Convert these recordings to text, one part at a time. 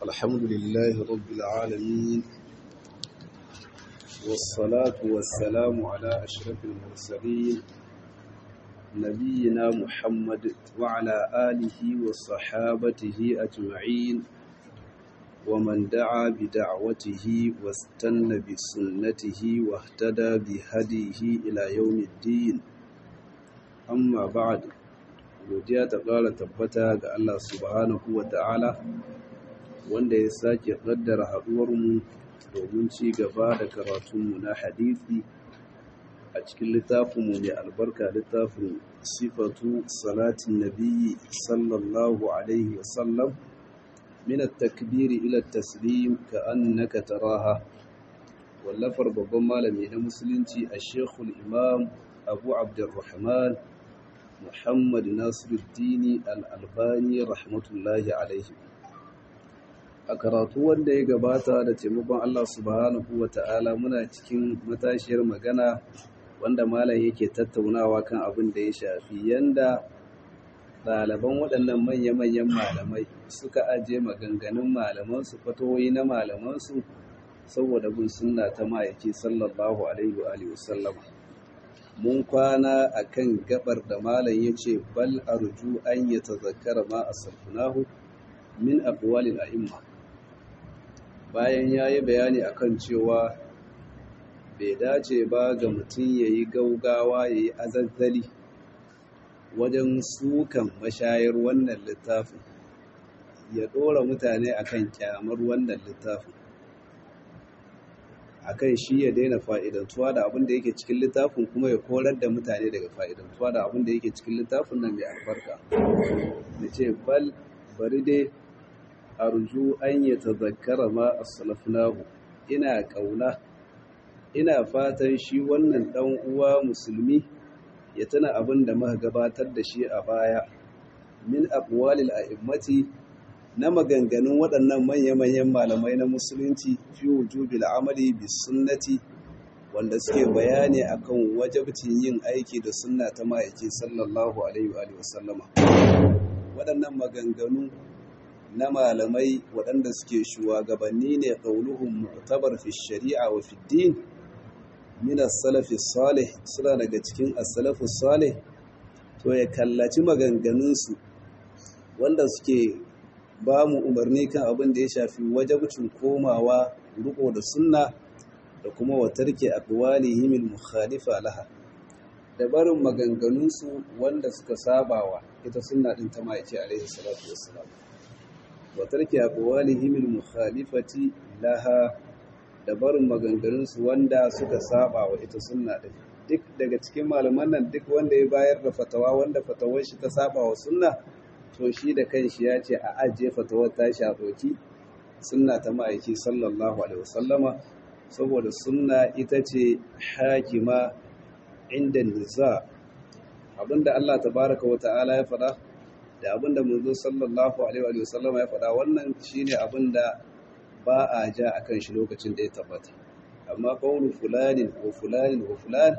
الحمد لله رب العالمين والصلاة والسلام على أشرف المرسلين نبينا محمد وعلى آله وصحابته أجمعين ومن دعا بدعوته واستنى بسنته واهتدى بهديه إلى يوم الدين amma ba'ad godiya ta ƙara tabbata ga Allah subhanahu wa ta'ala wanda ya sake ƙaddara haɗuwarmu domin ci gaba da karatunmu na hadithi a cikin littafinmu mai albarka littafin sifatu salatin nabiyyi sallallahu alaihi wasallam min at-takbiri ila at-taslim ka annaka taraha wallafar babban malami na musulunci a shekul imam abu abdurrahman Muhammad Nasiruddini Al-Albani rahmatullahi alaihi. A karatu wanda ya gabata da taimakon Allah subhanahu wa ta'ala muna cikin matashiyar magana wanda malam yake tattaunawa kan abin da ya shafi yanda ɗaliban waɗannan manya-manyan malamai suka ajiye maganganun malamansu fatoyi na malamansu saboda bin sunna ta ma'aiki sallallahu alaihi wa sallama. mun kwana a kan gabar da malam ya ce bal arju an yi tazakkara ma a sarfunahu min abuwalin a'imma bayan ya yi bayani akan cewa bai dace ba ga mutum ya yi gaugawa ya yi azazzali wajen sukan mashayar wannan littafin ya ɗora mutane akan kyamar wannan littafin akan shi ya daina fa'idantuwa da abin da yake cikin littafin kuma ya korar da mutane daga fa'idantuwa da abin da yake cikin littafin nan mai albarka da ce bal bari dai arju an yi tazakkara ma a salafunahu ina ƙauna ina fatan shi wannan ɗan uwa musulmi ya tana abin da muka gabatar da shi a baya min aqwalil a'immati na maganganun waɗannan manya-manyan malamai na musulunci fi wujubil amali bis sunnati wanda suke bayani akan wajabcin yin aiki da sunna ta ma'aiki sallallahu alaihi wa sallama waɗannan maganganu na malamai waɗanda suke shugabanni ne qauluhum mu'tabar fi shari'a wa fi din min as-salafi salih suna daga cikin as-salafu salih to ya kallaci maganganunsu wanda suke ba mu umarni kan abin da ya shafi wajabcin komawa riko da sunna da kuma watarke aqwalihim al-mukhalifa laha da barin maganganunsu wanda suka sabawa ita sunna din ta maice alaihi salatu wassalam watarke aqwalihim al-mukhalifati laha da barin maganganunsu wanda suka sabawa ita sunna din duk daga cikin malaman nan duk wanda ya bayar da fatawa wanda fatawar shi ta sabawa sunna to shi da kanshi ya ce a ajiye fatawar tashi a ɗauki sunna ta ma'aiki sallallahu alaihi wasallama saboda sunna ita ce hakima inda niza abinda Allah tabaraka wa ta'ala ya faɗa da abinda manzo sallallahu alaihi wasallama ya faɗa wannan shine abinda ba a ja akan shi lokacin da ya tabbata amma qawlu fulanin wa fulanin wa fulan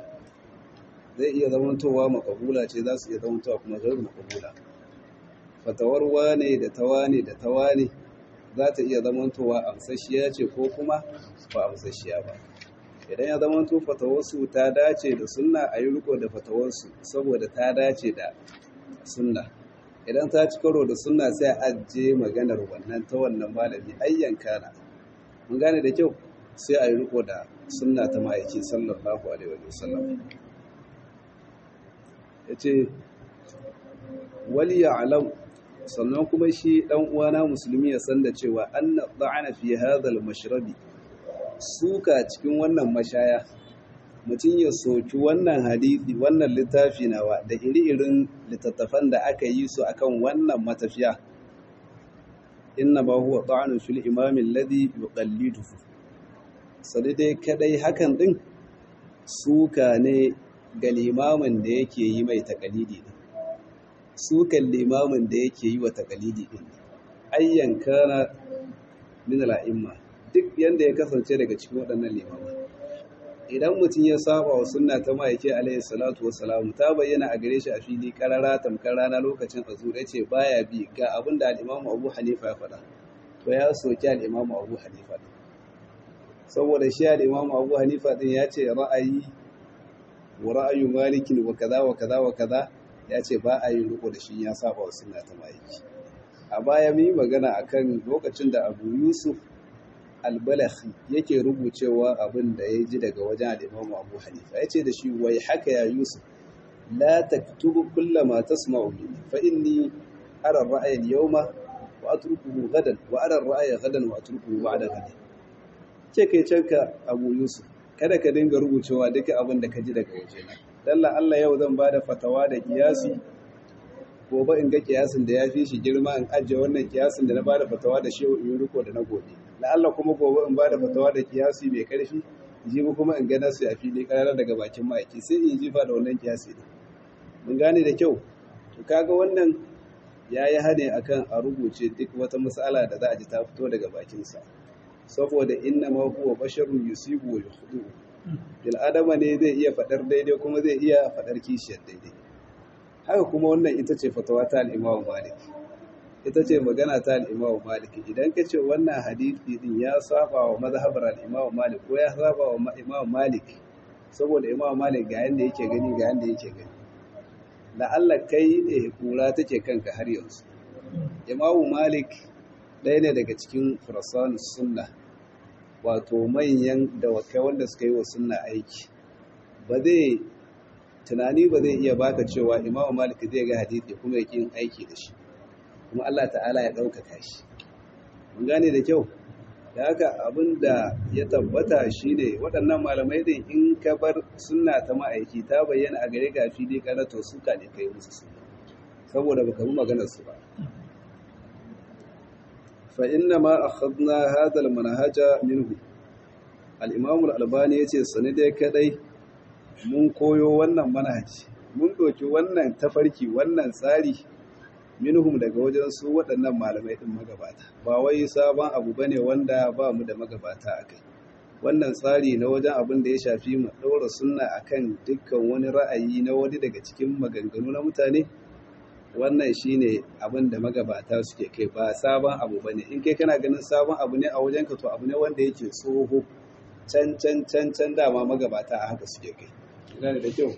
zai iya zamantowa makabula ce za su iya zamantowa kuma gairu makabula fatawar wane da tawane da tawane za ta iya zamantowa amsashiya ce ko kuma ba amsashiya ba idan ya zamanto fatawarsu ta dace da sunna a yi riko da fatawarsu saboda ta dace da sunna idan ta ci karo da sunna sai a ajiye maganar wannan ta wannan malami ayyan kana mun gane da kyau sai a yi riko da sunna ta ma'aiki sallallahu alaihi wa sallam ya ce wali ya alam sannan kuma shi ɗan uwana musulmi ya san da cewa an da'ana fi hadhal mashrabi suka cikin wannan mashaya mutum ya soki wannan hadisi wannan littafi nawa da iri-irin littattafan da aka yi su akan wannan matafiya inna ba huwa ta'anu fil imam alladhi yuqalliduhu sai dai kadai hakan din suka ne ga limamin da yake yi mai takalidi ne sukan limamin da yake yi wa takalidi din ayyan kana min al'imma duk yanda ya kasance daga cikin waɗannan limamai idan mutum ya saba wa sunna ta ma'aike alaihi salatu wassalamu ta bayyana a gare shi a fili karara tamkar rana lokacin azur ce baya bi ga abin da al-imamu abu hanifa ya faɗa to ya soki al'imamu abu hanifa ɗin saboda shi al'imamu abu hanifa ɗin ya ce ra'ayi wa ra'ayu malikin wa kaza wa kaza wa kaza ya ce ba a yi riko da shi ya saba wa sunna ta ma'aiki a baya mun yi magana akan lokacin da abu yusuf albalaghi yake rubucewa abin da ya ji daga wajen al'imamu abu hanifa ya ce da shi wai haka ya yusuf la taktubu kulla ma tasma'u minni fa inni ara ar-ra'ya al-yawma wa atrukuhu gadan wa ara ar-ra'ya gadan wa atrukuhu ba'da gadan ce kai canka abu yusuf kada ka dinga rubucewa duka abin da ka ji daga wajena dalla Allah yau zan bada fatawa da kiyasi gobe in ga kiyasin da ya fi shi girma in ajiye wannan kiyasin da na bada fatawa da shi in riko da na gobe da Allah kuma gobe in bada fatawa da kiyasi mai karfi jibi kuma in ga nasu a fili karara daga bakin ma'aiki sai in jifa da wannan kiyasi ne mun gane da kyau to kaga wannan ya yi hane akan a rubuce duk wata matsala da za a ji ta fito daga bakinsa saboda inna ma huwa basharun yusibu wa yukhdu bil adama ne zai iya fadar daidai kuma zai iya fadar kishiyar daidai haka kuma wannan ita ce fatawa ta al-Imam Malik ita ce magana ta al-Imam Malik idan ka ce wannan hadisi din ya saba wa mazhabar al-Imam Malik ko ya saba wa Imam Malik saboda Imam Malik ga yanda yake gani ga yanda yake gani la Allah kai ne kura take kanka har yanzu Imam Malik ɗaya ne daga cikin furasanus sunna wato manyan dawakai wanda suka yi wa sunna aiki ba zai tunani ba zai iya baka cewa imamu malik zai ga hadithi kuma ya yin aiki da shi kuma Allah ta'ala ya ɗaukaka shi mun gane da kyau da haka abin da ya tabbata shine waɗannan malamai din in ka bar sunna ta ma'aiki ta bayyana a gare ga fili karato suka ne kai musu sunna saboda baka bi maganar su ba فإنما أخذنا هذا المنهج منه الإمام الألباني yace sani dai kadai mun koyo wannan manhaji mun doki wannan tafarki wannan tsari minhum daga wajen su waɗannan malamai din magabata ba wai sabon abu bane wanda ba mu da magabata akai wannan tsari na wajen abin da ya shafi mu ɗaura sunna akan dukkan wani ra'ayi na wani daga cikin maganganu na mutane wannan shine abin da magabata suke kai ba sabon abu bane in kai kana ganin sabon abu ne a wajenka to abu ne wanda yake tsoho can can can can dama magabata a haka suke kai gane da kyau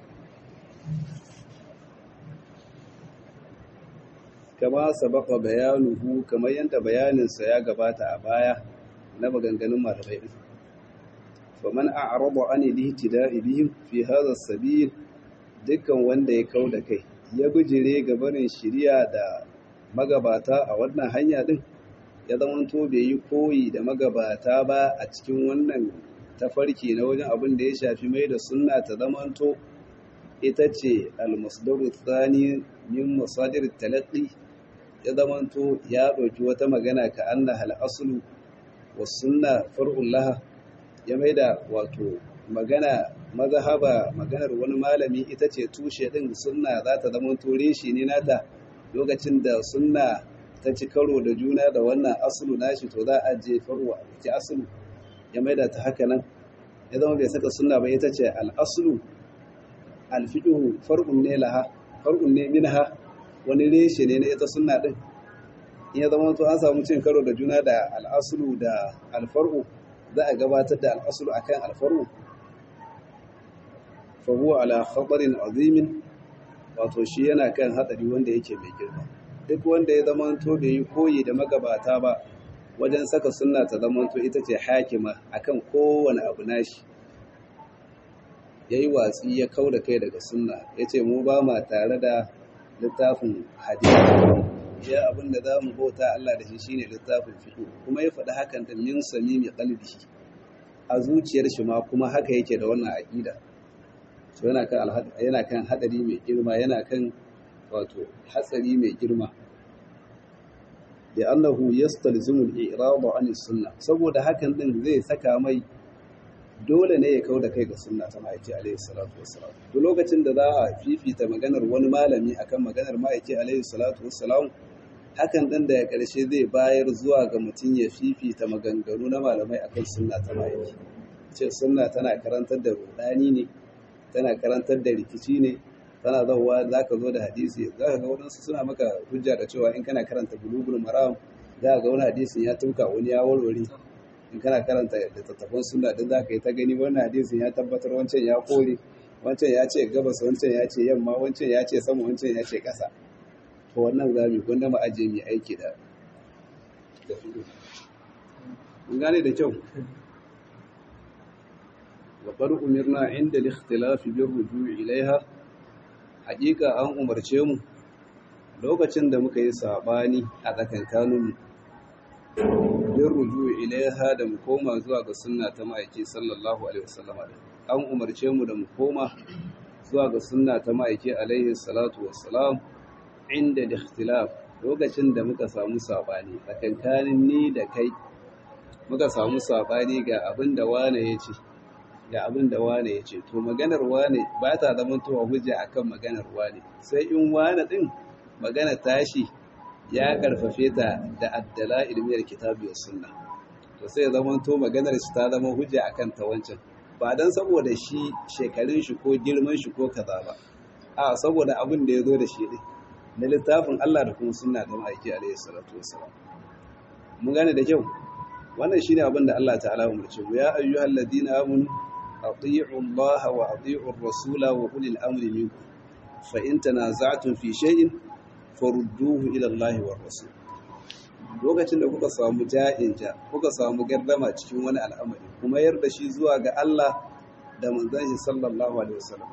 kama sabaka bayanuhu kamar yadda bayaninsa ya gabata a baya na maganganun malamai din faman a'rada an al-ihtida'i bihim fi hadha as-sabil dukkan wanda ya kauda kai ya bijire ga barin shiriya da magabata a wannan hanya din ya zamanto bai yi koyi da magabata ba a cikin wannan tafarki na wajen abin da ya shafi mai da sunna ta zamanto ita ce almasdaru tsani min masadir talaqqi ya zamanto ya ɗauki wata magana ka anna hal aslu was sunna far'un laha ya maida wato magana mazhaba maganar wani malami ita ce tushe din sunna za ta zama tore shi ne nata lokacin da sunna ta ci karo da juna da wannan asulu nashi to za a je farwa ce asulu ya maida ta haka nan ya zama bai saka sunna ba ita ce al-aslu al-fiqhu far'un ne laha far'un ne minha wani reshe ne na ita sunna din in ya zama to an samu cin karo da juna da al-aslu da al-far'u za a gabatar da al-aslu akan al-far'u fahuwa ala khatarin azimin wato shi yana kan hadari wanda yake mai girma duk wanda ya zama to bai yi koyi da magabata ba wajen saka sunna ta zama to ita ce hakima akan kowane abu nashi yayi watsi ya kauda kai daga sunna yace mu ba ma tare da littafin hadisi ya abin da zamu bauta Allah da shi shine littafin fiqh kuma ya faɗi hakan da min samimi qalbihi a zuciyar shi ma kuma haka yake da wannan aqida to yana kan yana kan hadari mai girma yana kan wato hatsari mai girma da annahu yastalzimu al-i'rad an sunna saboda hakan din zai saka mai dole ne ya kauda kai ga sunna ta ma'aiki alaihi salatu wassalam to lokacin da za a fifita maganar wani malami akan maganar ma'aiki alaihi salatu wassalam hakan din da ya karshe zai bayar zuwa ga mutum ya fifita maganganu na malamai akan sunna ta ma'aiki ce sunna tana karantar da rudani ne tana karantar da rikici ne tana zauwa za ka zo da hadisi za ka ga waɗansu suna maka hujja da cewa in kana karanta bulugul maram za ga wani hadisin ya tuka wani ya warware in kana karanta littattafan sunna din za ka yi ta gani wannan hadisin ya tabbatar wancan ya kore wancan ya ce gabas wancan ya ce yamma wancan ya ce sama wancan ya ce ƙasa to wannan za mu gwanda mu aje mu aiki da da fiɗo mun gane da kyau wa qad umirna inda al-ikhtilaf bi rujui ilaiha haƙiƙa an umarce mu lokacin da muka yi sabani a tsakankanin mu bin ruju ilaiha da mu koma zuwa ga sunna ta ma'aiki sallallahu alaihi wasallam an umarce mu da mu koma zuwa ga sunna ta ma'aiki alaihi salatu wassalam inda ikhtilaf lokacin da muka samu sabani tsakankanin ni da kai muka samu sabani ga abin da wane ya ce ga abin da wane ya ce to maganar wane ba ta zama towa hujja akan maganar wane sai in wane din magana tashi ya karfafe ta da addala ilmiyar kitabi wa sunna to sai zama to maganar shi ta zama hujja akan ta wancan ba dan saboda shi shekarun shi ko girman shi ko kaza ba a saboda abin da ya zo da shi ne na littafin Allah da kuma sunna da ma'aiki alaihi salatu wassalam mun gane da kyau wannan shine abin da Allah ta'ala umarce mu ya ayyuhal ladina amanu atii'u Allah wa atii'u ar-rasula wa ulil amri minkum fa in tanaza'tum fi shay'in farudduhu ila Allah wa rasul lokacin da kuka samu ja'in ja kuka samu gardama cikin wani al'amari kuma yarda shi zuwa ga Allah da manzon shi sallallahu alaihi wasallam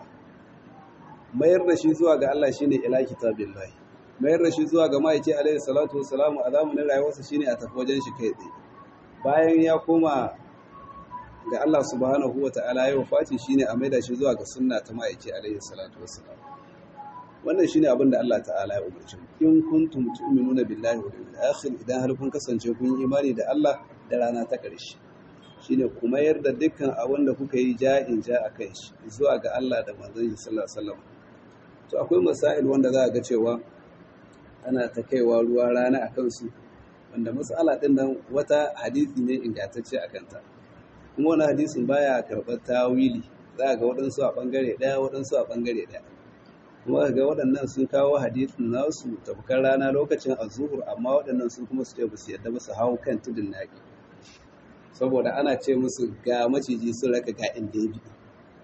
mayar da shi zuwa ga Allah shine ila kitabillahi mayar da shi zuwa ga ma'aiki alaihi salatu wassalamu a zamanin rayuwarsa shine a tafi wajen shi kai tsaye bayan ya koma ga Allah subhanahu wata'ala ya wafati shine a maida shi zuwa ga sunna ta ma'aiki alaihi salatu wassalam wannan shine abin da Allah ta'ala ya umarci in kuntum tu'minuna billahi wal yawmil akhir idan har kun kasance kun yi imani da Allah da rana ta ƙarshe shine kuma yarda dukkan abin da kuka yi ja'in ja akan shi zuwa ga Allah da manzon shi sallallahu alaihi wasallam to akwai masail wanda za a ga cewa ana ta kaiwa ruwa rana akan su wanda mas'ala din nan wata hadisi ne ingantacce akan ta kuma wani hadisin baya karɓar tawili za ga waɗansu a ɓangare ɗaya waɗansu a ɓangare ɗaya kuma ga waɗannan sun kawo hadisin nasu tafkar rana lokacin azuhur amma waɗannan sun kuma su ce ba su yadda ba su hau kan tudun naƙi saboda ana ce musu ga maciji sun raka ga inda ya biyu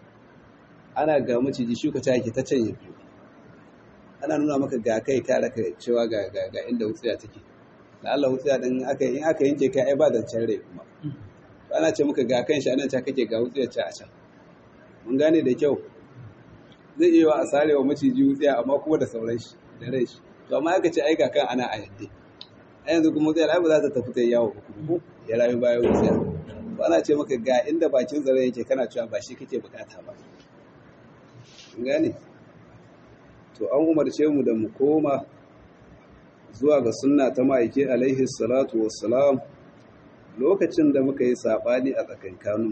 ana ga maciji shuka ta yake ta can ya biyu ana nuna maka ga kai ka raka cewa ga ga inda wutsiya take da Allah wutsiya din aka in aka yanke ka ai ba zancen rai kuma to ana ce maka ga kan shi anan ta kake ga wutsiyar ta a can mun gane da kyau zai iya a sare wa maciji wutsiya amma kuma da sauran shi da rai shi to amma aka ce ai ga kan ana a yadda a yanzu kuma wutsiyar ai ba za ta tafi ta yawo ba kuma ya rayu bayan wutsiya to ana ce maka ga inda bakin zare yake kana cewa ba shi kake bukata ba mun gane to an umarce mu da mu koma zuwa ga sunna ta ma'aike alaihi salatu wassalam lokacin da muka yi saɓani a tsakankaninmu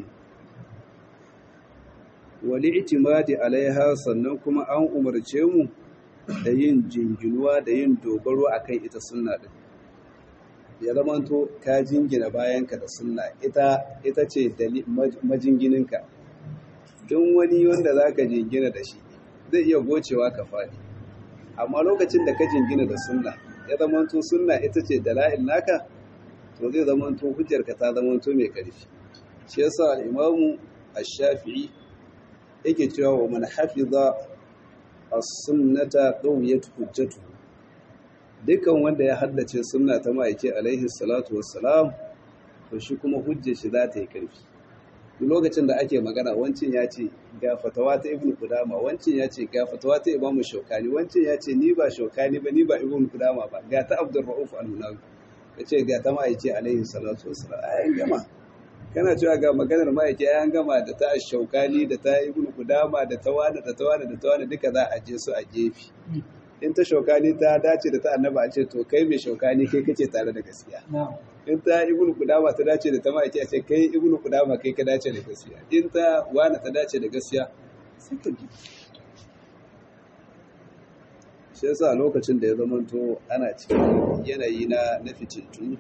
wali itimadi alaiha sannan kuma an umarce mu da yin jinginuwa da yin dogaro akan ita sunna din ya zamanto ka jingina bayanka da sunna ita ita ce majingininka don wani wanda za ka jingina da shi zai iya gocewa ka faɗi amma lokacin da ka jingina da sunna ya zamanto sunna ita ce dala'il naka to zai zamanto hujjarka ta zamanto mai ƙarfi shi yasa al-imamu ash-shafi'i yake cewa wa man hafiza as-sunnata qawiyat hujjatu dukan wanda ya haddace sunna ta ma'aiki alaihi salatu wassalam to shi kuma hujjar shi za ta yi ƙarfi duk lokacin da ake magana wancin ya ce ga fatawa ta ibnu qudama wancin ya ce ga fatawa ta imamu shaukani wancin ya ce ni ba shaukani ba ni ba ibnu qudama ba ga ta abdur rauf al-hunawi kace ga ta ma'aiki alaihi salatu wassalam ayan gama kana cewa ga maganar ma'aiki ayan gama da ta shaukani da ta ibnu qudama da ta wani da ta wani da ta wani duka za a je su a gefe in ta shaukani ta dace da ta annaba a ce to kai mai shaukani kai kake tare da gaskiya in ta ibnu kudama ta dace da ta ma'aiki a ce kai ibnu kudama kai ka dace da gaskiya in ta wani ta dace da gaskiya sai ka bi shi yasa lokacin da ya zamanto ana cikin yanayi na na fitintu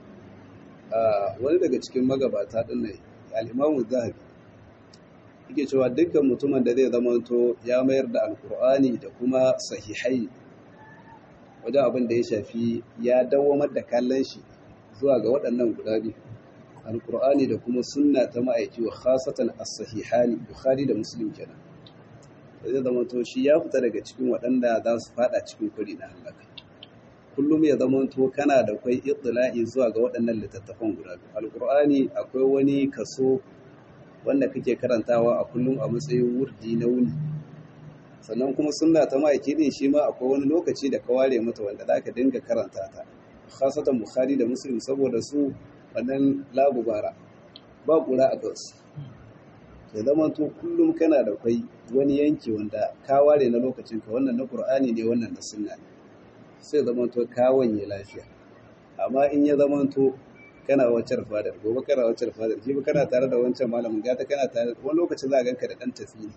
wani daga cikin magabata din ne al-imamu zahabi yake cewa dukkan mutumin da zai zamanto ya mayar da alkur'ani da kuma sahihai wajen abin da ya shafi ya dawamar da kallon shi zuwa ga waɗannan guda biyu alkur'ani da kuma sunna ta ma'aiki wa khasatan as-sahihani bukhari da muslim kenan zai zama to shi ya fita daga cikin waɗanda za su fada cikin kuri na halaka kullum ya zama to kana da kwai ittila'i zuwa ga waɗannan littattafan guda biyu alkur'ani akwai wani kaso wanda kake karantawa a kullum a matsayin wurdi na wuni sannan kuma sunna ta ma'aiki din shi ma akwai wani lokaci da ka ware mata wanda za ka dinga karanta ta khasatan bukhari da muslim saboda su wannan labubara ba kura a kansu ya zama to kullum kana da kwai wani yanki wanda ka ware na lokacin ka wannan na qur'ani ne wannan na sunna ne sai zama to ka wanye lafiya amma in ya zama to kana wacar fadar gobe kana wacar fadar jibi kana tare da wancan malamin gata kana tare wani lokacin za a ganka da dan tafi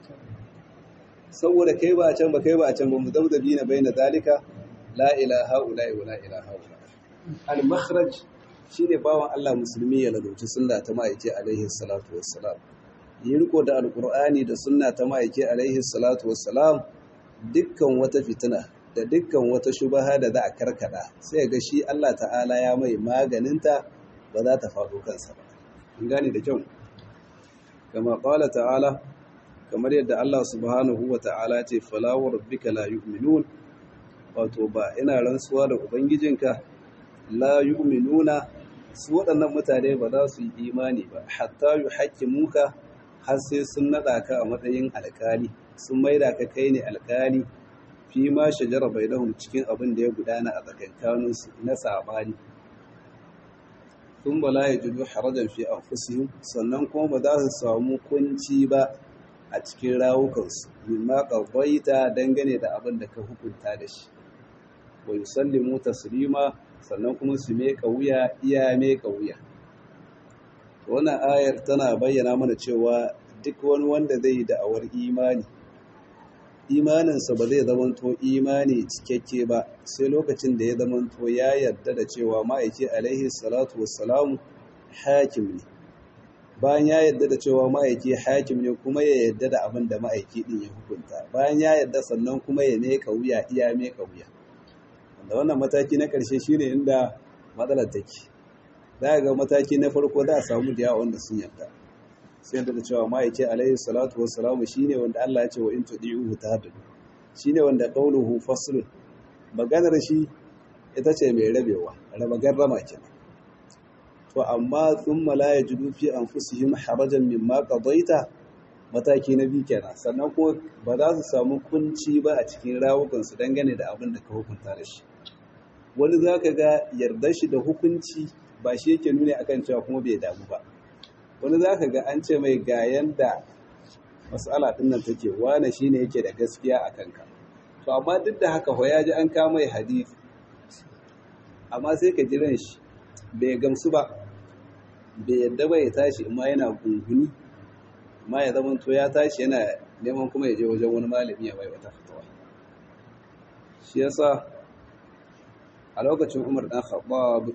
saboda kai ba a can ba kai ba a can ba mu dabdabi na bai na zalika la ilaha ula'i wa la ilaha ula al-makhraj shine bawan Allah musulmi ya ladauci sunna ta ma'aiki alaihi salatu wassalam yi riko da alqur'ani da sunna ta ma'aiki alaihi salatu wassalam dukkan wata fitina da dukkan wata shubaha da za a karkada sai ga shi Allah ta'ala ya mai maganinta ba za ta faɗo kansa ba in gane da kyau kama qala ta'ala kamar yadda Allah subhanahu wa ta'ala ce fala wa rabbika la yu'minun wato ba ina rantsuwa da ubangijinka la yu'minuna su waɗannan mutane ba za su yi imani ba hatta yuhaqqimuka har sai sun nada ka a matsayin alkali sun maida ka kai ne alkali fi ma shajara bainahum cikin abin da ya gudana a tsakankanin su na sabani thumma la yajidu harajan fi anfusihim sannan kuma ba za su samu kunci ba a cikin rawukansu mimma qadaita dangane da abin da ka hukunta da shi wa yusallimu taslima sannan kuma su meka wuya iya meka wuya wannan ayar tana bayyana mana cewa duk wani wanda zai yi da'awar imani imaninsa ba zai zamanto imani cikakke ba sai lokacin da ya zamanto ya yarda da cewa ma'aiki alaihi salatu wassalamu hakim ne bayan ya yarda da cewa ma'aiki hakim ne kuma ya yarda da abin da ma'aiki din ya hukunta bayan ya yarda sannan kuma ya meka wuya iya meka wuya wanda wannan mataki na ƙarshe shine inda matsalar take za ga mataki na farko za a samu da yawa wanda sun yarda sai yarda da cewa ma'aiki alaihi salatu wassalamu shine wanda Allah ya ce wa in tudi'uhu tahtadu shine wanda qawluhu faslun maganar shi ita ce mai rabewa raba garrama kenan to amma thumma la yajidu fi anfusihim harajan mimma qadaita mataki na biyu kenan sannan ko ba za su samu kunci ba a cikin rawukan su dangane da abin da ka hukunta da shi wani zaka ga yarda shi da hukunci ba shi yake nuna akan cewa kuma bai damu ba wani zaka ga an ce mai ga yanda mas'ala din nan take wane shine yake da gaskiya a kanka to amma duk da haka ho ya ji an kama mai hadisi amma sai ka jiran shi bai gamsu ba bai yadda ba ya tashi amma yana gunguni amma ya zama to ya tashi yana neman kuma ya je wajen wani malami ya bai wata fatawa shi yasa a lokacin Umar dan Khattab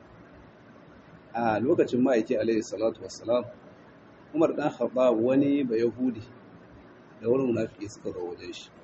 a lokacin ma'aiki alaihi salatu wassalam Umar dan Khattab wani ba Yahudi da wani munafiki suka zo wajen shi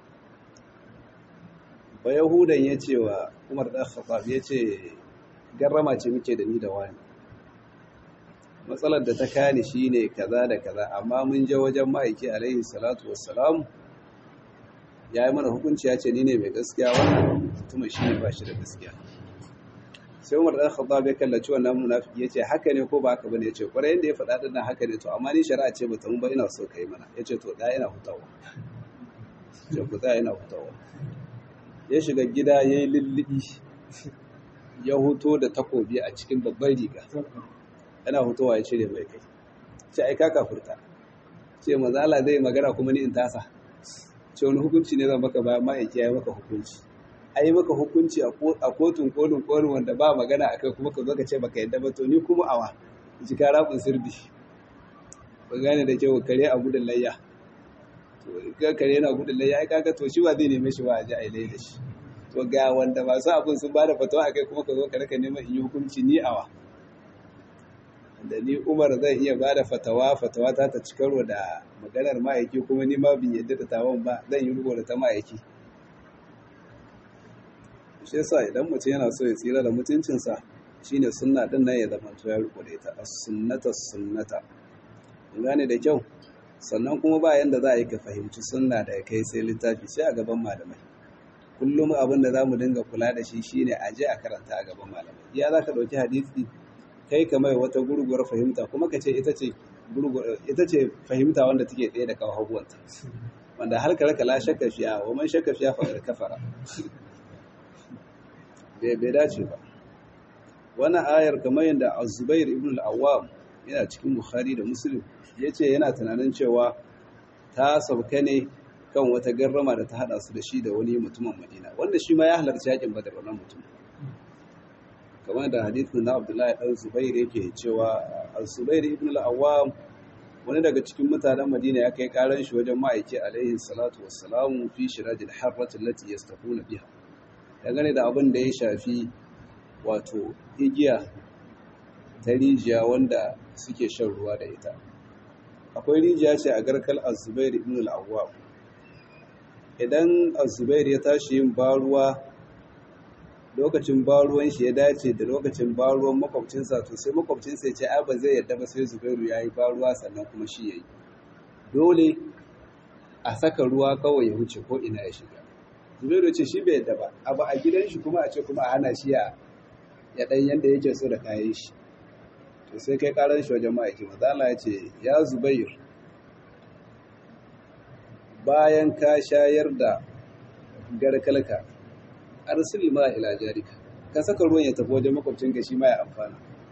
ba Yahudan ya ce wa Umar dan Khattab ya ce garrama ce muke da ni da wani matsalar da ta kani shi ne kaza da kaza amma mun je wajen ma'aiki alaihi salatu wassalam ya yi mana hukunci ya ce ni ne mai gaskiya wannan mutumin shi ne ba shi da gaskiya sai umar ɗan khattab ya kallaci wannan munafiki ya ce haka ne ko ba haka bane ya ce kwarai yadda ya faɗa ɗin nan haka ne to amma ni shari'a ce bata mun ba ina so ka yi mana ya ce to ɗaya ina hutawa ce ku ɗaya ina hutawa ya shiga gida ya yi lullubi ya huto da takobi a cikin babban riga yana hutowa ya cire mai kai ce ai ka kafurta ce mazala zai magana kuma ni in tasa ce wani hukunci ne zan maka bayan ma'aiki ya yi maka hukunci a yi maka hukunci a kotun kolin kolin wanda ba magana akai kuma ka zo ka ce baka yadda ba to ni kuma awa ji ka rabin sirdi ba gane da kyau kare a gudun layya to ga kare yana gudun layya ai kaga to shi ba zai neme shi ba a ji a yi da shi to ga wanda masu abin sun ba da fatawa akai kuma ka zo ka raka neman in yi hukunci ni awa da ni umar zai iya ba da fatawa fatawa ta ta cikarwa da maganar ma'aiki kuma ni ma bin yadda da tawon ba zan yi rubo da ta ma'aiki shi yasa idan mutum yana so ya tsira da mutuncinsa shine sunna din nan ya zama to ya riko da ita as-sunnata sunnata gane da kyau sannan kuma ba yanda za a yi ka fahimci sunna da kai sai littafi sai a gaban malamai kullum abin da za mu dinga kula da shi shine a je a karanta a gaban malamai iya za ka ɗauki hadisi kai ka mai wata gurguwar fahimta kuma ka ce ita ce ita ce fahimta wanda take ɗaya da kawo haguwanta wanda har kare la shakka fiya wa man shakka fiya fa kafara bai bai dace ba wannan ayar kamar yadda Az-Zubair ibn al-Awwam yana cikin Bukhari da Muslim yace yana tunanin cewa ta sauka ne kan wata garrama da ta hada su da shi da wani mutumin Madina wanda shi ma ya halarci yakin Badar wannan mutum kamar da hadithin na Abdullahi dan Zubair yake cewa Az-Zubair ibn al-Awwam wani daga cikin mutanen Madina ya kai karan shi wajen ma'aiki alaihi salatu wassalamu fi shirajil harrati allati yastafuna biha dangane da abin da ya shafi wato igiya ta rijiya wanda suke shan ruwa da ita akwai rijiya ce a garkal azubair ibn al-awwab idan azubair ya tashi yin baruwa lokacin baruwan shi ya dace da lokacin baruwan makwabcinsa to sai makwabcinsa ya ce ai ba zai yadda ba sai zubairu ya yi baruwa sannan kuma shi ya yi dole a saka ruwa kawai ya wuce ko ina ya shiga zubairu ce shi bai yadda ba abu a gidan shi kuma a ce kuma a hana shi ya ya ɗan yadda yake so da kayan shi to sai kai ƙarar shi wajen ma'aiki mazala ya ce ya zubair bayan ka shayar da garkalka arsil ma ila jarika ka saka ruwan ya tafi wajen makwabcinka shi ma ya amfana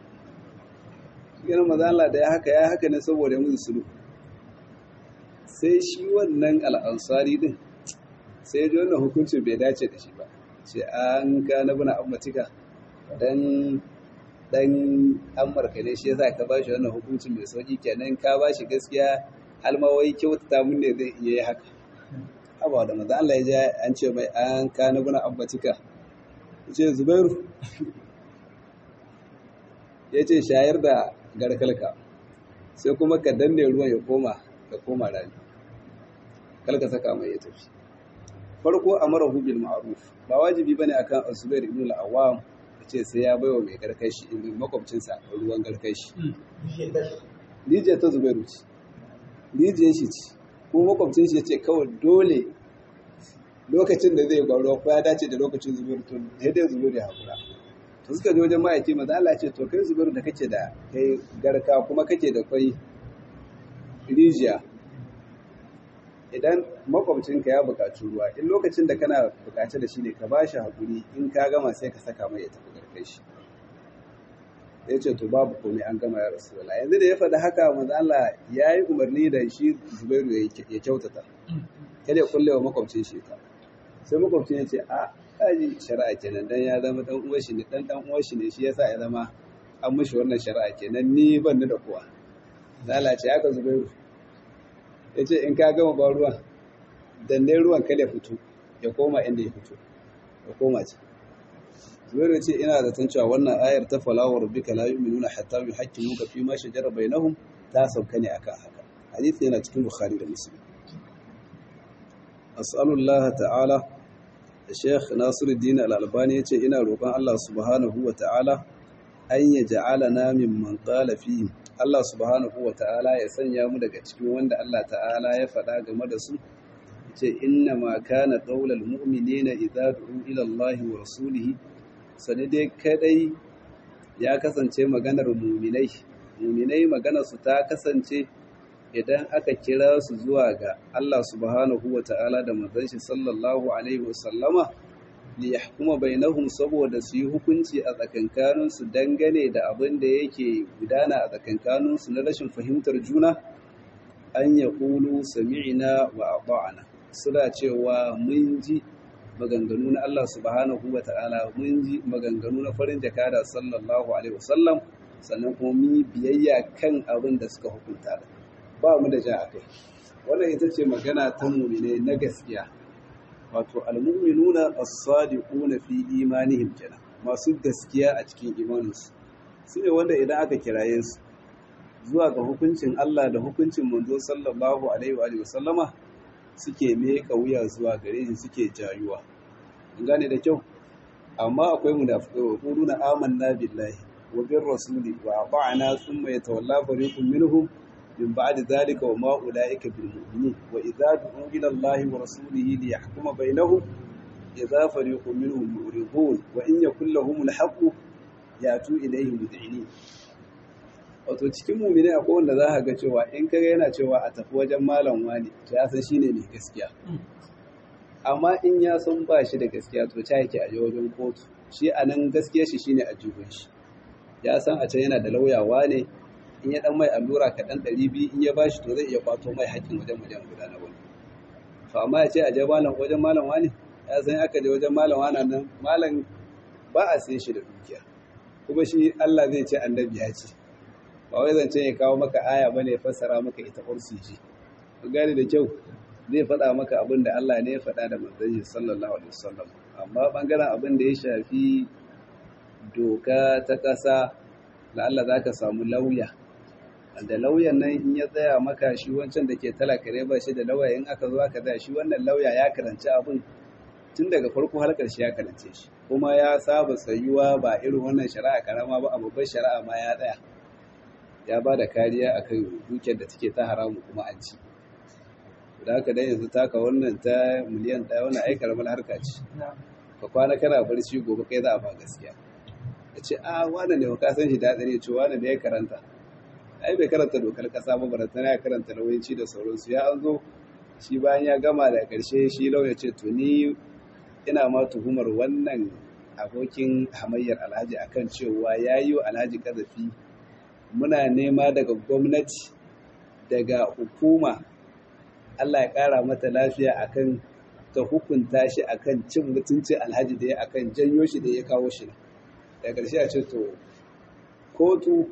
ganin mazala da ya haka ya haka ne saboda musu sulu sai shi wannan al'ansari din sai ya ji wannan hukuncin bai dace da shi ba ce an ka na buna ammatika dan dan amurka ne shi yasa ka ba shi wannan hukuncin mai sauki kenan ka ba shi gaskiya almawai kyautata mun ne zai iya yi haka haba da maza Allah ya ji an ce mai an ka na guna abbatika ce zubairu ya ce shayar da garkalka sai kuma ka danne ruwan ya koma ka koma rani kalka saka mai ya tafi farko amara bil ma'ruf ba wajibi bane akan azubair ibn al-awwam ce sai ya baiwa mai garkashi makwabcinsa ruwan garkashi rijiyar ta zubairu ce rijiyar shi ce ko makwabcin shi ya ce kawai dole lokacin da zai gwaro ko ya dace da lokacin zubairu to sai dai zubairu ya haƙura to suka je wajen ma'aiki maza Allah ce to kai zubairu da kake da kai garka kuma kake da kwai rijiya idan makwabcinka ya buƙaci ruwa in lokacin da kana buƙaci da shi ne ka ba shi haƙuri in ka gama sai ka saka mai ya tafi garkai shi ya ce to babu komai an gama ya rasu yanzu da ya faɗi haka manzo Allah ya yi umarni da shi Zubairu ya kyautata kada ya kulle wa makwabcin shi ta sai makwabcin ya ce a kaji shari'a kenan dan ya zama dan uwan shi ne dan dan uwan shi ne shi yasa ya zama an mishi wannan shari'a kenan ni ban ni da kowa lalace haka Zubairu ya ce in ka gama ba ruwan danne ruwan kada ya fito ya koma inda ya fito ya koma ce zubairu ce ina da tan cewa wannan ayar ta falawar rabbika la yu'minuna hatta yuhaqqimuka fi ma shajara bainahum ta sauka ne akan haka hadisi yana cikin bukhari da muslim as'alullah ta'ala Sheikh Nasiruddin Al-Albani yace ina roƙon Allah subhanahu wa ta'ala an yaj'alana mimman qala fihi Allah subhanahu wa ta'ala ya sanya mu daga cikin wanda Allah ta'ala ya faɗa game da su ce inna ma kana qaulal mu'minina idza du'u ila Allah wa rasulihi sani dai kadai ya kasance maganar mu'minai mu'minai maganar su ta kasance idan aka kira su zuwa ga Allah subhanahu wa ta'ala da manzon shi sallallahu alaihi wa sallama li yahkuma bainahum saboda su yi hukunci a tsakankanin su dangane da abin da yake gudana a tsakankanin su na rashin fahimtar juna an ya qulu sami'na wa ata'na suna cewa mun ji maganganu na Allah subhanahu wa ta'ala mun ji maganganu na farin jakada sallallahu alaihi wasallam sannan kuma mun yi biyayya kan abin da suka hukunta da ba mu da ja a kai wannan ita ce magana ta mumine na gaskiya wato almu'minuna as-sadiquna fi imanihim kenan masu gaskiya a cikin imaninsu su ne wanda idan aka kiraye su zuwa ga hukuncin Allah da hukuncin manzo sallallahu alaihi wa sallama suke meka wuya zuwa gare shi suke jayuwa gane da kyau amma akwai munafiqai wa quluna amanna billahi wa bir rasuli wa ata'na thumma yatawalla fariqun minhum min ba'di dhalika wa ma ulaika bil mu'minin wa idza du'u ila allahi wa rasulihi li yahkuma bainahum idza fariqun minhum mu'ridun wa in yakul lahum al haqq yatu ilayhi mud'inin wato cikin mu'mini akwai wanda za ka ga cewa in kaga yana cewa a tafi wajen malam wani to ya san shine mai gaskiya amma in ya san ba shi da gaskiya to ta yake a wajen kotu shi a nan gaskiya shi shine a jibin shi ya san a can yana da lauyawa ne in ya dan mai allura kaɗan ɗari biyu in ya ba shi to zai iya kwato mai haƙƙin wajen wajen guda na wani to amma ya ce a je malam wajen malam wani ya san aka je wajen malam wani nan malam ba a sai shi da dukiya kuma shi Allah zai ce annabi ya ce ba wai zance ya kawo maka aya bane ya fassara maka ita ursiji ku gane da kyau zai faɗa maka abin da Allah ne ya faɗa da manzon sallallahu alaihi wasallam amma bangaren abin da ya shafi doka ta ƙasa la'alla za ka samu lauya da lauyan nan in ya tsaya maka shi wancan da ke talaka ne ba shi da lauya in aka zo aka tsaya shi wannan lauya ya karanci abin tun daga farko har ƙarshe ya karance shi kuma ya saba tsayuwa ba irin wannan shari'a karama ba a babbar shari'a ma ya tsaya ya ba da kariya akan dukiyar da take ta haramu kuma an ci da haka dai yanzu taka wannan ta miliyan ɗaya wannan ai karamar harka ce ka kwana kana barci gobe kai za a ba gaskiya ya ce a wane ne ka san shi da ne ce wane ne ya karanta ai bai karanta dokar kasa ba barata ya karanta lauyanci da sauransu ya an zo shi bayan ya gama da ƙarshe shi lauya ce to ni ina ma tuhumar wannan abokin hamayyar alhaji akan cewa ya yi wa alhaji kazafi muna nema daga gwamnati daga hukuma Allah ya ƙara mata lafiya akan ta hukunta shi akan cin mutuncin alhaji da ya akan janyo shi da ya kawo shi da ƙarshe a ce to kotu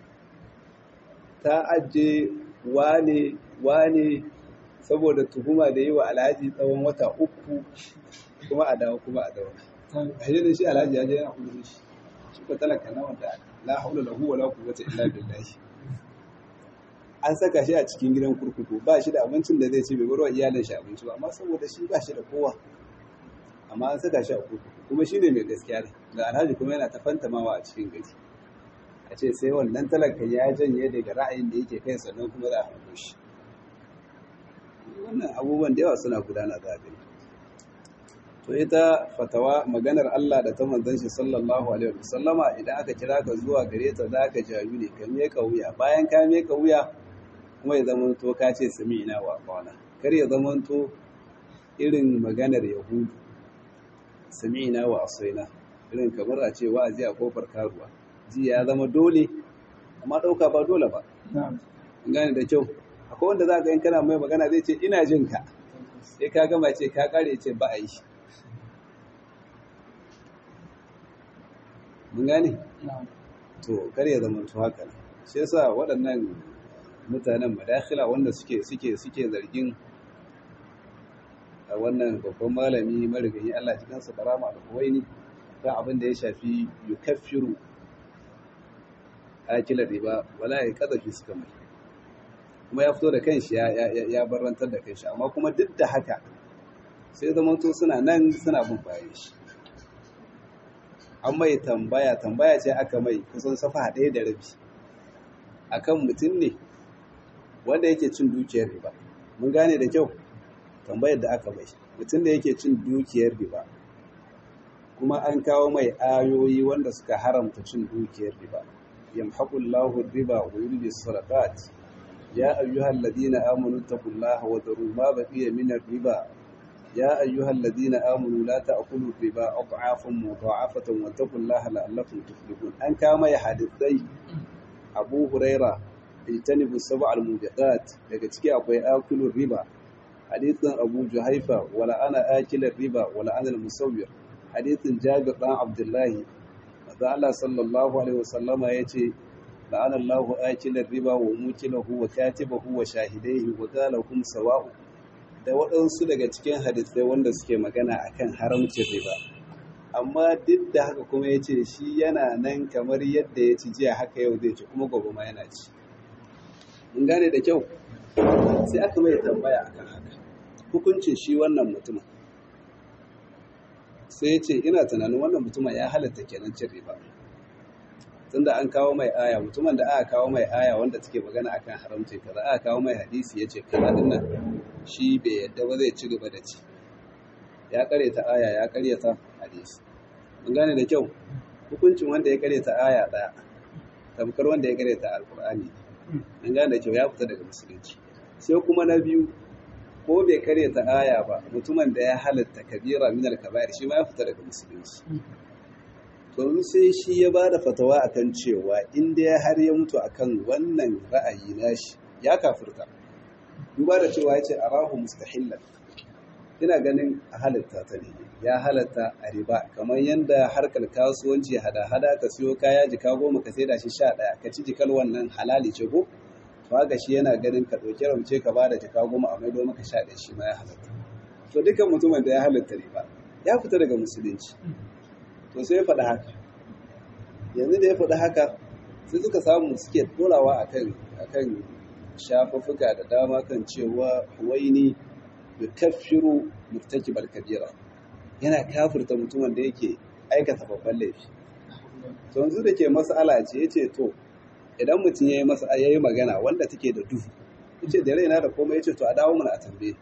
ta ajiye wane wane saboda tuhuma da yi wa alhaji tsawon wata uku kuma a dawo kuma a dawo a yi da shi alhaji ya je yana kudu shi shi ko talaka na wanda la haula lahu wa la quwwata illa billahi an saka shi a cikin gidan kurkuku ba shi da abincin da zai ci bai barwa iyalin shi abinci ba amma saboda shi ba shi da kowa amma an saka shi a kurkuku kuma shi ne mai gaskiya ne da alhaji kuma yana ta fantamawa a cikin gari a ce sai wannan talaka ya janye daga ra'ayin da yake kai sannan kuma za a hanko shi wannan abubuwan da yawa suna gudana za a gani to ita fatawa maganar Allah da ta manzon shi sallallahu alaihi wasallama idan aka kira ka zuwa gare ta za ka jayu ne ka meka wuya bayan ka meka wuya kuma ya zama to ka ce sami'ina wa qala kar ya zama to irin maganar yahudu sami'ina wa asaina irin kamar a ce wa'azi a kofar karuwa ji ya zama dole amma dauka ba dole ba gane da kyau akwai wanda za ka yin kana mai magana zai ce ina jin ka sai ka gama ce ka kare ce ba a yi mun gane to kar ya zama to haka shi yasa waɗannan mutanen madakhila wanda suke suke suke zargin a wannan babban malami marigayi Allah cikin sa karama da kuwaini kan abin da ya shafi yukaffiru akila riba wala ya kadafi suka mai kuma ya fito da kanshi ya ya barantar da kanshi amma kuma duk da haka sai zamanto suna nan suna bin bayan shi an mai tambaya tambaya ce aka mai kusan safa ɗaya da rabi akan mutum ne wanda yake cin dukiyar riba mun gane da kyau tambayar da aka mai mutum da yake cin dukiyar riba kuma an kawo mai ayoyi wanda suka haramta cin dukiyar riba yamhaqullahu riba wa yurbi sadaqat ya ayyuhal ladina amanu taqullaha wa daru ma baqiya min riba يا أيها الذين آمنوا لا تأكلوا الربا أضعافا مضاعفة واتقوا الله لعلكم تفلحون أن كما يحدثي أبو هريرة اجتنبوا السبع الموبقات daga ciki akwai akilur riba hadithin Abu Juhaifa wala ana akilar riba wala ana al-musawwir hadithin Jabir dan Abdullah da Allah sallallahu alaihi wasallama yace la'ana Allahu akilar riba wa mukilahu wa katibahu wa shahidaihi wa qala hum sawa'u da waɗansu daga cikin hadisai wanda suke magana akan haramcin riba amma duk da haka kuma ya ce shi yana nan kamar yadda ya ci jiya haka yau zai ci kuma gobe ma yana ci in gane da kyau sai aka mai tambaya akan haka hukuncin shi wannan mutumin sai ya ce ina tunanin wannan mutumin ya halatta kenan cin riba tunda an kawo mai aya mutumin da aka kawo mai aya wanda take magana akan haramci kaza aka kawo mai hadisi yace kaza din nan shi bai yadda ba zai ci gaba da ci ya karyata aya ya karyata hadisi mun gane da kyau hukuncin wanda ya karyata aya daya tamkar wanda ya karyata alqur'ani mun gane da kyau ya fita daga musulunci sai kuma na biyu ko bai karyata aya ba mutumin da ya halatta kabira min al-kaba'ir shi ma ya fita daga musulunci to sai shi ya ba da fatawa akan cewa inda ya har ya mutu akan wannan ra'ayi nashi ya kafirta duba da cewa ya ce arahu mustahillan ina ganin a halatta ta ne ya halatta a riba kamar yadda harkar kasuwanci hada-hada ka siyo kaya jika goma ka saida shi sha ɗaya ka ci jikal wannan halali ce ko to haka shi yana ganin ka ɗauki ramce ka bada jika goma a maido maka sha ɗaya shi ma ya halatta to dukkan mutumin da ya halatta riba ya fita daga musulunci to sai ya faɗi haka yanzu da ya faɗi haka sai suka samu suke dorawa akan akan shafuffuka da dama kan cewa waini da kafiru murtakibal kabira yana kafirta mutumin da yake aikata babban laifi to yanzu da ke mas'ala ce yace to idan mutum yayi masa yayi magana wanda take da duhu yace da raina da komai yace to a dawo mana a tambaye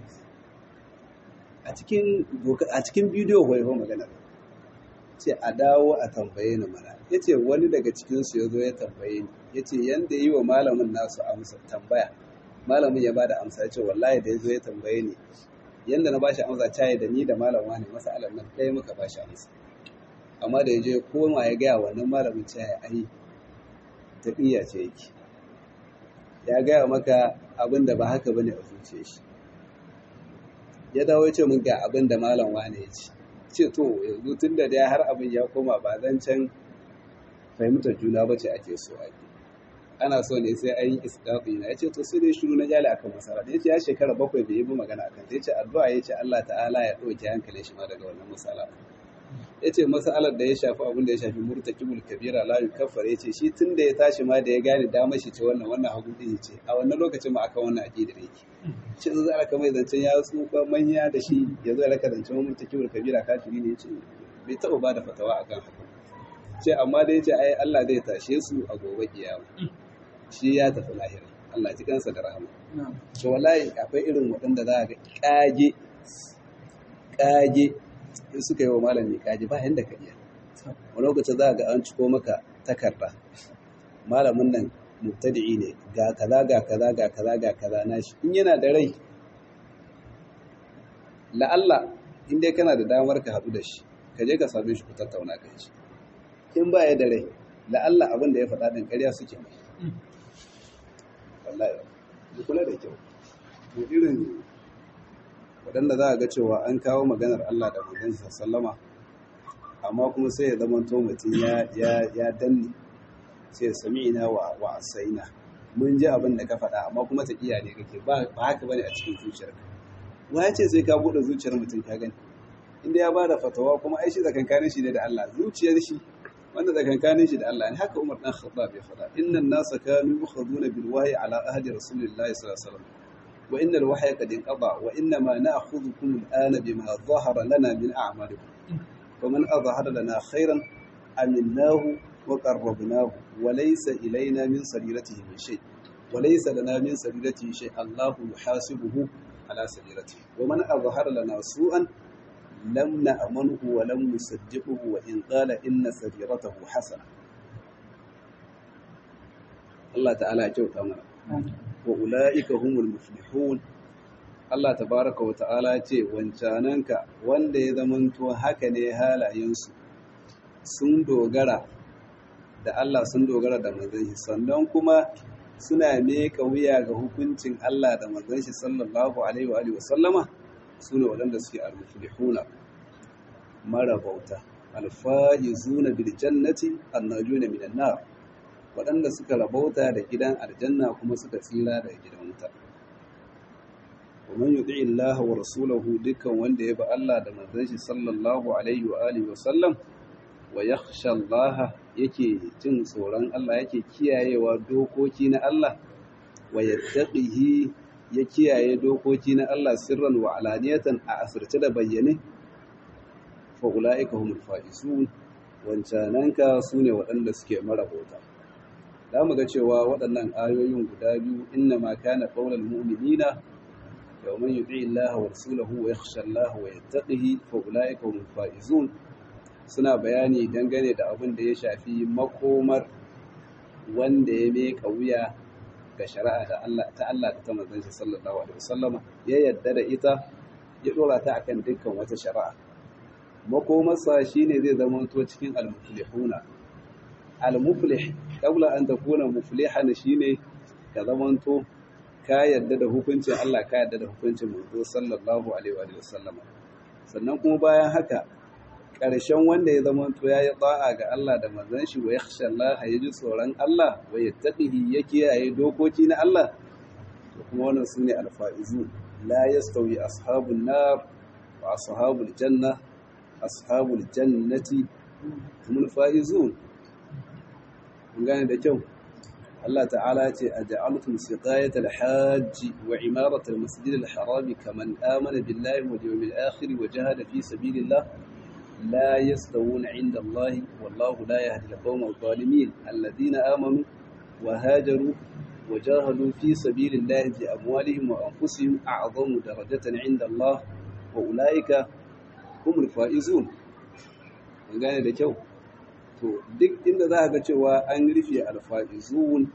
a cikin a cikin bidiyo hoyo magana ce a dawo a tambaye ni mana ya ce wani daga cikinsu ya zo ya tambaye ni ya ce yadda yi wa malamin nasu amsa tambaya malamin ya ba da amsa ya ce wallahi da ya zo ya tambaye ni yadda na ba shi amsa caye da ni da malam wani masalar nan ɗaya muka ba shi amsa amma da ya je koma ya gaya wannan malamin caye ai taƙiyya ce yake ya gaya maka abin da ba haka bane a zuciya shi ya dawo ya ce mun ga abin da malam wani ya ce ce to yanzu tun da dai har abin ya koma ba zan can fahimtar juna ba ce ake so ake ana so ne sai an yi isdafi na ya ce to sai dai shiru na jali akan masara da ya ce ya shekara bakwai bai yi bi magana akan ta ya ce addu'a ya ce Allah ta'ala ya ɗauke hankalin shi ma daga wannan masala ya ce masalar da ya shafi abin da ya shafi murtakibul kabira la yukaffar ya ce shi tun da ya tashi ma da ya gane damar shi ce wannan wannan hagu din ce a wannan lokacin ma akan wannan aqidar yake shi zai aka mai zancen ya tsufa manya da shi ya zo raka zancen murtakibul kabira kafiri ne ya ce bai taɓa ba da fatawa akan haka ce amma da ya ce ai Allah zai tashe su a gobe kiyama shi ya tafi lahira Allah ji kansa da rahama to wallahi akwai irin waɗanda za ga kage kage in suka yi wa malami kage ba yanda ka iya wani lokacin za ga an ciko maka takarda malamin nan mubtadi'i ne ga kaza ga kaza ga kaza ga kaza nashi in yana da rai la'alla in dai kana da damar ka haɗu da shi ka je ka same shi ku tattauna ka shi in ba ya da rai la'alla abin da ya faɗa ɗin ƙarya suke mai wallahi ku kula da kyau to irin waɗanda za a ga cewa an kawo maganar Allah da manzon sallama amma kuma sai ya zama to mutum ya ya ya danne sai sami'ina wa wa asaina mun ji abin da ka faɗa amma kuma ta iya ne kake ba ba haka bane a cikin zuciyarka wa ya ce sai ka buɗe zuciyar mutum ka gani inda ya bada fatawa kuma ai shi tsakankanin shi ne da Allah zuciyar shi wanda tsakankanin shi da Allah ne haka Umar dan Khattab ya faɗa innan nasa kanu yukhaduna bil wahyi ala ahdi rasulillahi sallallahu alaihi wasallam wa inna al wahya qad inqada wa inna ma na'khudhukum al ana bima dhahara lana min a'malikum faman adhhara lana khairan aminnahu wa qarrabnahu wa laysa ilayna min sariratihi min shay wa laysa lana min sariratihi shay Allahu yuhasibuhu ala sariratihi wa man adhhara lana su'an لم نأمنه ولم نصدقه وإن قال إن سريرته حسنة الله تعالى جوت أمر وأولئك هم المفلحون Allah tabaraka wa ta'ala ce wancananka wanda ya zamanto haka ne halayensu sun dogara da Allah sun dogara da manzon shi sannan kuma suna meka wuya ga hukuncin Allah da manzon shi sallallahu alaihi wa alihi wa sallama su ne waɗanda suke almuflihuna mara bauta alfa'izuna bil jannati annajuna minan nar waɗanda suka rabauta da gidan aljanna kuma suka tsira daga gidan wuta ومن يطع الله ورسوله dukkan wanda ya bi Allah da manzon shi sallallahu alaihi wa alihi wa sallam wa yakhsha Allah yake jin tsoron Allah yake kiyayewa dokoki na Allah wa yattaqihi ya kiyaye dokoki na Allah sirran wa alaniyatan a asirce da bayyane fa ulaika humul faizun wancananka sune waɗanda suke marabota za mu ga cewa waɗannan ayoyin guda biyu inna ma kana qaulal mu'minina yawman yuti Allah wa rasulahu wa yakhsha Allah wa yattaqihi fa ulaika humul faizun suna bayani dangane da abin da ya shafi makomar wanda ya meka wuya ga shari'a da Allah ta Allah da ta manzon shi sallallahu alaihi wasallama ya yadda da ita ya dora ta akan dukkan wata shari'a makomarsa shine zai zama to cikin al-muflihuna al-muflih qabla an takuna muflihan shine ka zamanto ka yadda da hukuncin Allah ka yadda da hukuncin manzo sallallahu alaihi wa sallama sannan kuma bayan haka ƙarshen wanda ya zama to yayi ta'a ga Allah da manzon shi wa yakhsha Allah ya ji tsoron Allah wa yattaqihi ya kiyaye dokoki na Allah to kuma wannan sune alfa'izu la yastawi ashabun nar wa ashabul janna ashabul jannati humul faizun kun gane da kyau Allah ta'ala ce a ja'altum siqayat al-hajj wa imarat al-masjid al-haram kaman amana billahi wal yawmil akhir wa jahada fi sabilillah la yastawuna 'inda Allah wallahu la yahdi al-qawma adh-dhalimin alladhina amanu wa hajaru wa jahadu fi sabilillahi bi amwalihim wa anfusihim a'zamu darajatan 'inda Allah wa ulaika humul faizun kun gane da kyau to duk inda za a ga cewa an rufe alfa'izun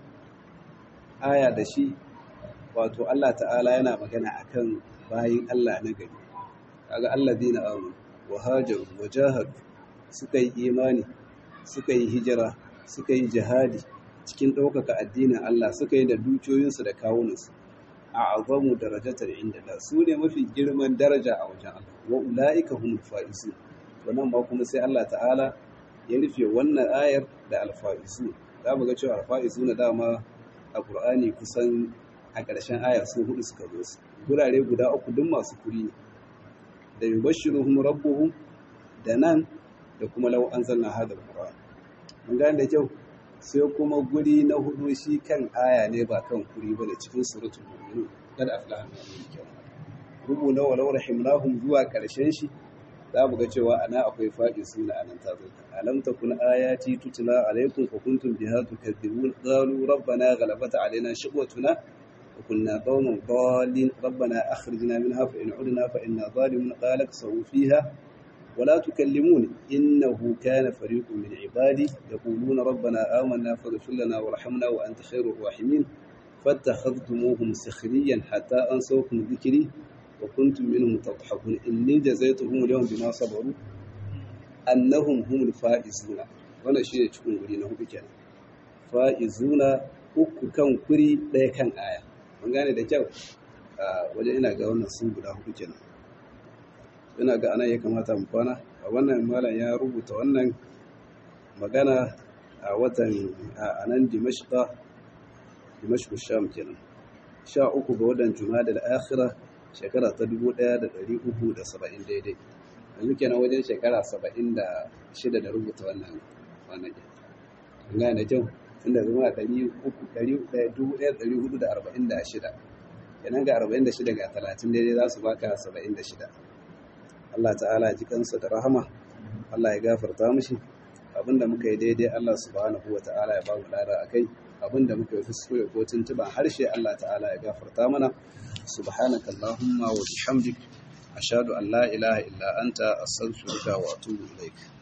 aya da shi wato Allah ta'ala yana magana akan bayin Allah na gari kaga allazina amanu wa hajaru wa jahadu suka yi imani suka yi hijira suka yi jihadi cikin ɗaukaka addinin Allah suka yi da dukiyoyinsu da kawunansu a azamu darajatar inda da su ne mafi girman daraja a wajen Allah wa ula'ika humul fa'izu wannan ma kuma sai Allah ta'ala ya rufe wannan ayar da alfa'isu za mu ga cewa alfa'isu na dama a ƙur'ani kusan a ƙarshen ayar sun hudu suka zo su gurare guda uku duk masu kuri ne da yubashshiruhum rabbuhum da nan da kuma law anzalna hadha alquran mun gane da kyau sai kuma guri na hudu shi kan aya ne ba kan kuri ba da cikin suratul mu'minun kada aflaha al-mu'minun rubu na walau rahimnahum zuwa ƙarshen shi za mu ga cewa ana akwai faɗi suna anan ta zo alam takun ayati tutla alaikum fa kuntum biha tukadzibun qalu rabbana ghalabat alaina shiqwatuna wa kunna qauman dallin rabbana akhrijna minha fa in udna fa inna zalimun qala kasaw fiha ولا تكلمون إنه كان فريق من عبادي يقولون ربنا آمنا فاغفر لنا وارحمنا وأنت خير الراحمين فاتخذتموهم سخريا حتى أنسوكم ذكري وكنتم منهم تضحكون إني جزيتهم اليوم بما صبروا أنهم هم الفائزون wannan shine cikin guri na hudu kenan fa'izuna uku kan kuri ɗaya kan aya mun gane da kyau wajen ina ga wannan sun guda hudu kenan ina ga anan ya kamata mu kwana a wannan malam ya rubuta wannan magana a watan a nan dimashqa dimashq sham kenan sha uku ga watan jumada al-akhirah shekara ta 1370 daidai yanzu kenan wajen shekara 76 da rubuta wannan wannan gane da kyau tunda zama a 1446 kenan ga 46 ga 30 daidai za su baka 76 Allah ta'ala ji kansa da rahama Allah ya gafarta mishi abinda muka yi daidai Allah subhanahu wa ta'ala ya ba mu lada akai abinda muka yi fuskure ko tuntuban harshe Allah ta'ala ya gafarta mana subhanaka allahumma wa bihamdik ashhadu an la ilaha illa anta astaghfiruka wa atubu ilaik